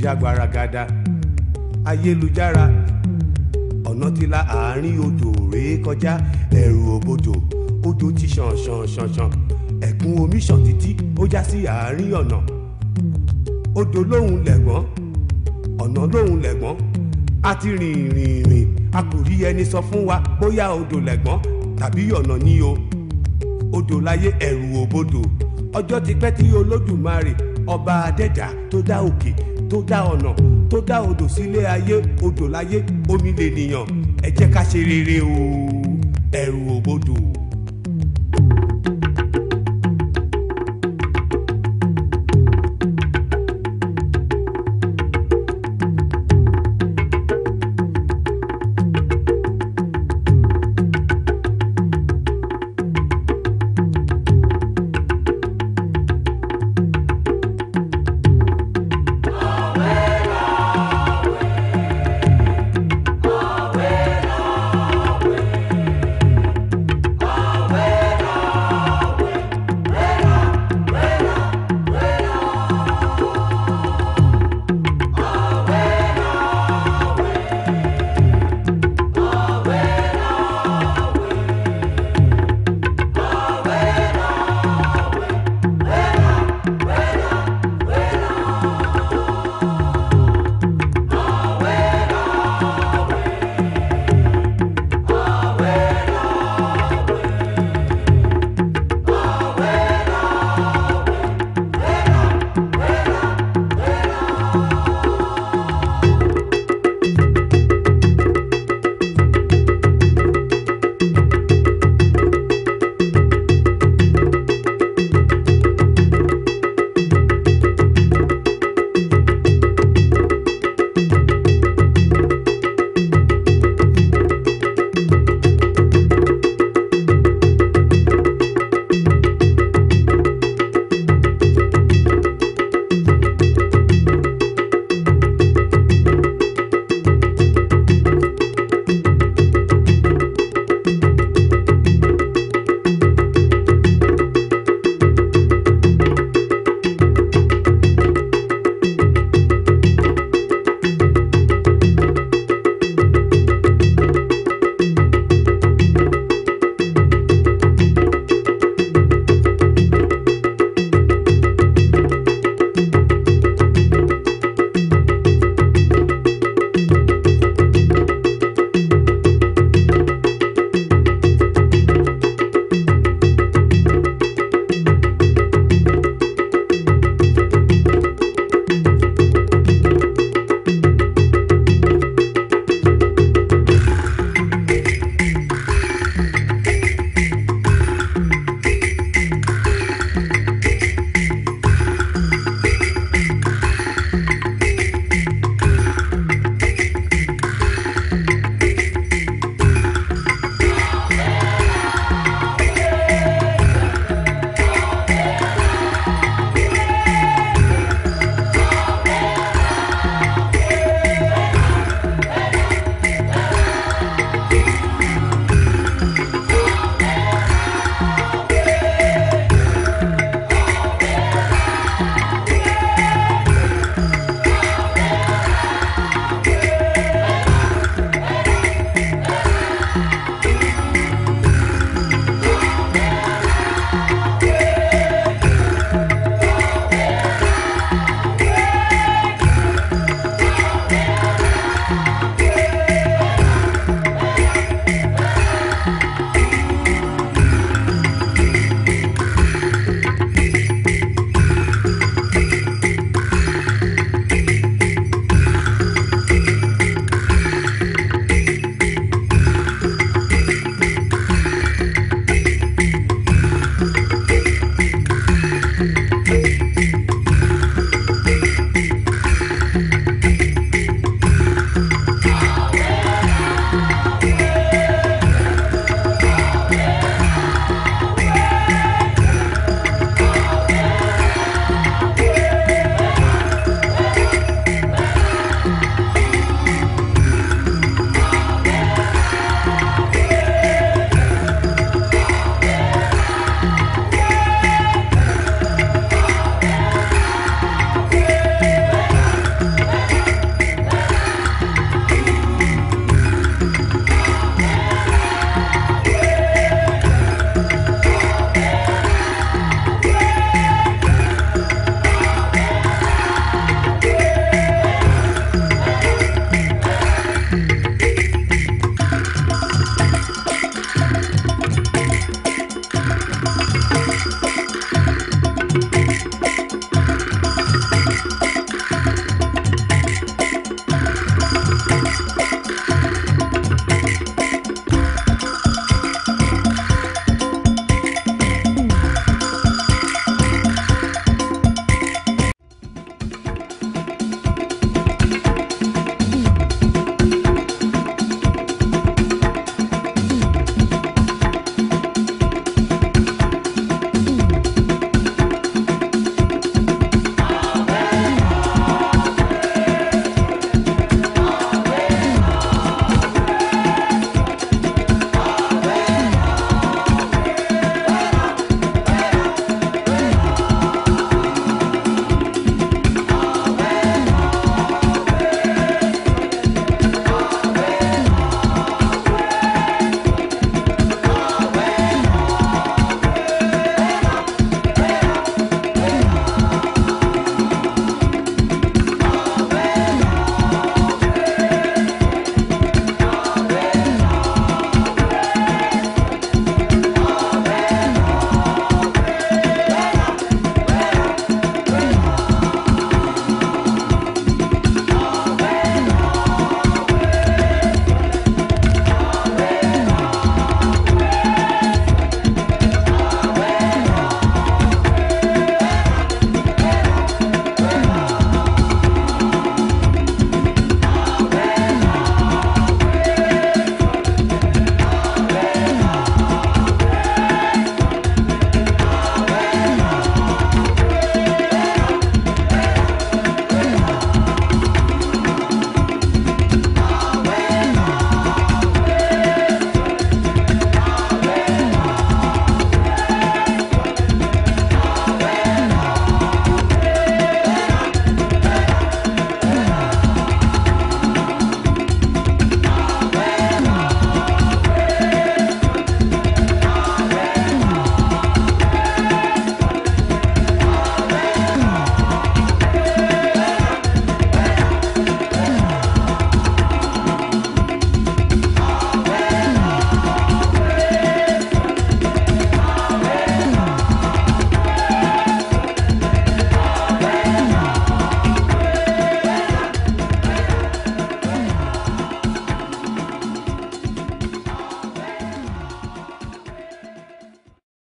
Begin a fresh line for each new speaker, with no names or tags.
ya gbaragada ayélujára ọ̀nà ti la àárín odò rèé kọjá ẹ̀rù òbodò odò ti ṣàn ṣàn ṣàn ṣàn ẹ̀kún omi ṣàn títí ó já sí àárín ọ̀nà odò lóhùn lẹ̀gbọ́n ọ̀nà lóhùn lẹ̀gbọ́n a ti rìn rìn rìn a kò rí ẹni sọ fún wa bóyá odò lẹ̀gbọ́n tàbí ọ̀nà ní o odò láyé ẹ̀rù òbodò ọjọ́ ti pẹ́ tí olódùmarè ọba adẹ́dà tó dá òkè tó dá ọ̀nà tó dá odò sílé ayé odò láyé omi lè nìyàn ẹ jẹ́ ká ṣe rere o ẹ̀rù òbodò.